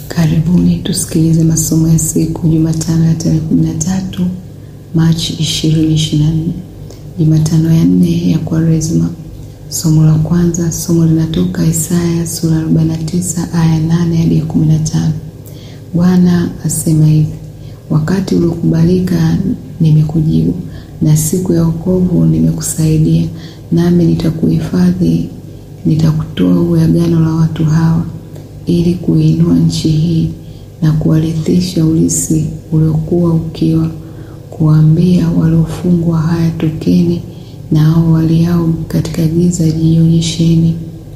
Karibuni tusikilize masomo ya siku Jumatano ya tarehe 13 Machi 2024, Jumatano ya nne ya Kwaresma. Somo la kwanza, somo linatoka Isaya sura 49 aya 8 hadi 15. Bwana asema hivi: wakati uliokubalika nimekujibu, na siku ya wokovu nimekusaidia, nami nitakuhifadhi, nitakutoa uwe agano la watu hawa ili kuinua nchi hii na kuwarithisha urithi uliokuwa ukiwa, kuwaambia waliofungwa, haya tokeni, na hao waliao katika giza jionyesheni.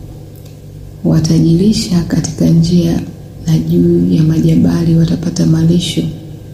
Watajilisha katika njia, na juu ya majabali watapata malisho.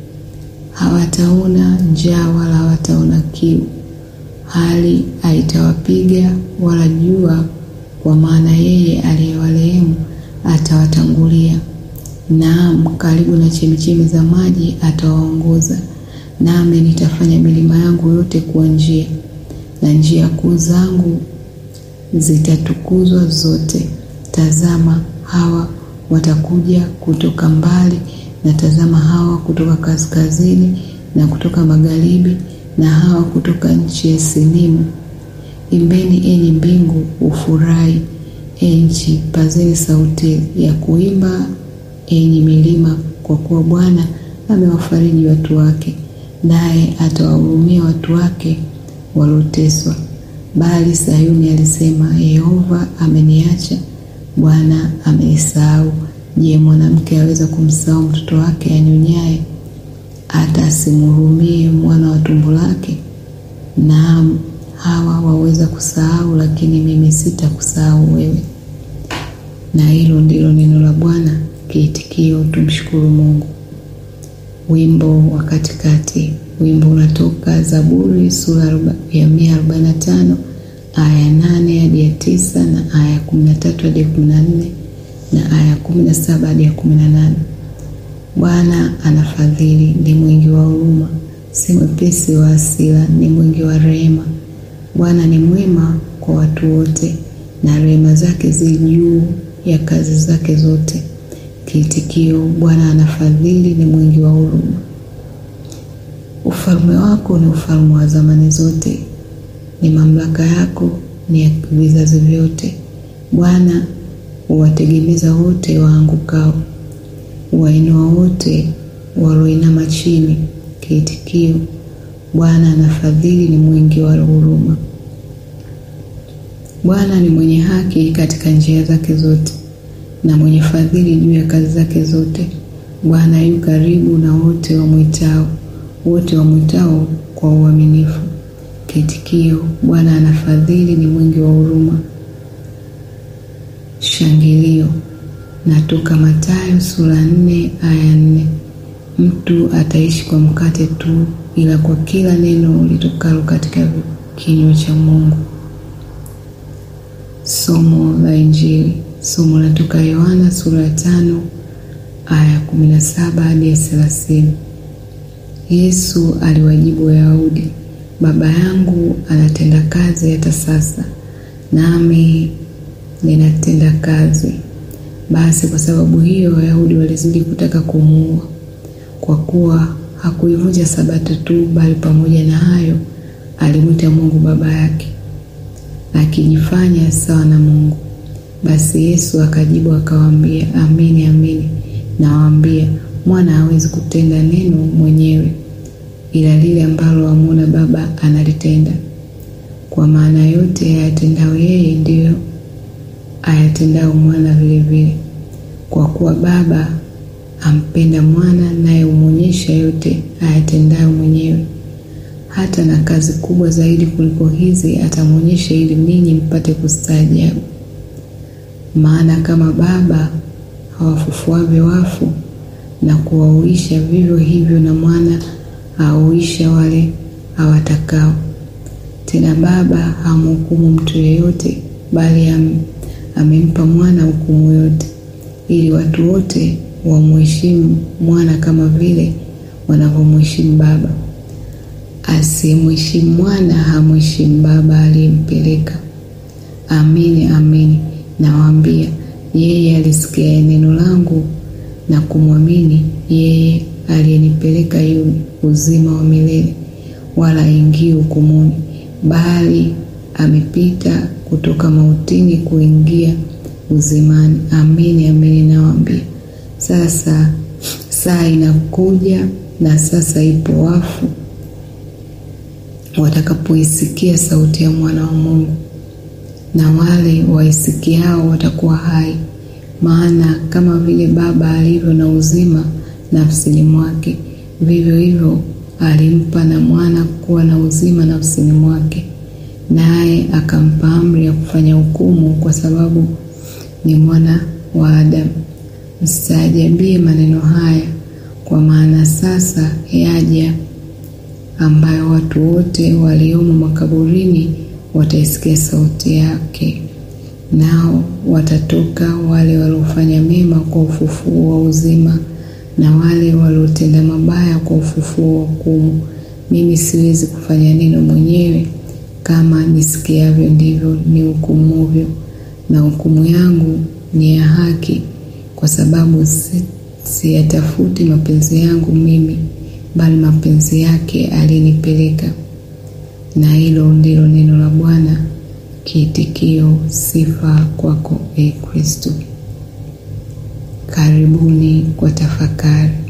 Hawataona njaa wala hawataona kiu, hali haitawapiga wala jua, kwa maana yeye aliyewarehemu atawatangulia. Naam, karibu na chemichemi za maji atawaongoza. Nami nitafanya milima yangu yote kuwa njia, na njia kuu zangu zitatukuzwa zote. Tazama, hawa watakuja kutoka mbali, na tazama, hawa kutoka kaskazini na kutoka magharibi, na hawa kutoka nchi ya Sinimu. Imbeni enyi mbingu, ufurahi enchi, pazeni sauti ya kuimba enyi milima, kwa kuwa Bwana amewafariji watu wake, naye atawahurumia watu wake walioteswa. Bali Sayuni alisema, Yehova ameniacha, Bwana amenisahau. Je, mwanamke aweza kumsahau mtoto wake anyonyaye, hata asimhurumie mwana wa tumbo lake? Naam, hawa waweza kusahau, lakini mimi sitakusahau wewe. Na hilo ndilo neno la Bwana. Kiitikio, tumshukuru Mungu. Wimbo wa katikati. Wimbo unatoka Zaburi sura ya 145 aya ya 8 hadi ya 9 na aya ya 13 hadi ya 14 na aya ya 17 hadi ya 18. Bwana anafadhili, ni mwingi wa huruma, si mwepesi wa hasira, ni mwingi wa rehema. Bwana ni mwema kwa watu wote, na rehema zake zi juu ya kazi zake zote. Kiitikio: Bwana anafadhili, ni mwingi wa huruma. Ufalme wako ni ufalme wa zamani zote, ni mamlaka yako ni ya vizazi vyote. Bwana huwategemeza wote waangukao, huwainua wote walioinama chini. Kiitikio: Bwana anafadhili, ni mwingi wa huruma. Bwana ni mwenye haki katika njia zake zote, na mwenye fadhili juu ya kazi zake zote. Bwana yu karibu na wote wamwitao, wote wamwitao kwa uaminifu. Kiitikio: Bwana anafadhili, ni mwingi wa huruma. Shangilio natoka Mathayo sura nne aya nne. Mtu ataishi kwa mkate tu, ila kwa kila neno litokalo katika kinywa cha Mungu. Somo la Injili. Somo latoka Yohana sura ya tano aya kumi na saba hadi ya thelathini. Yesu aliwajibu Wayahudi, Baba yangu anatenda kazi hata sasa, nami ninatenda kazi. Basi kwa sababu hiyo Wayahudi walizidi kutaka kumuua, kwa kuwa hakuivunja Sabato tu, bali pamoja na hayo alimwita Mungu baba yake, akijifanya sawa na Mungu. Basi Yesu akajibu akawaambia, amini amini nawaambia, mwana hawezi kutenda neno mwenyewe, ila lile ambalo amwona Baba analitenda. Kwa maana yote ayatendao yeye ndiyo ayatendao mwana vilevile, kwa kuwa Baba ampenda mwana, naye humwonyesha yote ayatendayo mwenyewe. Hata na kazi kubwa zaidi kuliko hizi atamwonyesha, ili ninyi mpate kustaajabu. Maana kama Baba hawafufuavyo wafu na kuwauisha, vivyo hivyo na mwana hauisha wale awatakao. Tena Baba hamhukumu mtu yeyote, bali am, amempa mwana hukumu yote, ili watu wote wamheshimu mwana kama vile wanavyomheshimu Baba. Asiyemheshimu mwana hamheshimu Baba aliyempeleka. Amini amini nawaambia, yeye alisikia neno langu na kumwamini yeye aliyenipeleka yu uzima wa milele, wala haingii hukumuni, bali amepita kutoka mautini kuingia uzimani. Amini amini nawaambia, sasa saa inakuja na sasa ipo, wafu watakapoisikia sauti ya mwana wa Mungu, na wale waisikiao watakuwa hai. Maana kama vile Baba alivyo na uzima nafsini mwake, vivyo hivyo alimpa na mwana kuwa na uzima nafsini mwake, naye akampa amri ya kufanya hukumu, kwa sababu ni mwana wa Adamu. Mstaajabie maneno haya, kwa maana sasa yaja ambayo watu wote waliomo makaburini wataisikia sauti yake, nao watatoka, wale waliofanya mema kwa ufufuo wa uzima, na wale waliotenda mabaya kwa ufufuo wa hukumu. Mimi siwezi kufanya neno mwenyewe, kama nisikiavyo ndivyo nihukumuvyo, na hukumu yangu ni ya haki, kwa sababu siyatafuti mapenzi yangu mimi bali mapenzi yake aliyenipeleka. Na hilo ndilo neno la Bwana. Kiitikio: sifa kwako, e Kristo. Karibuni kwa tafakari.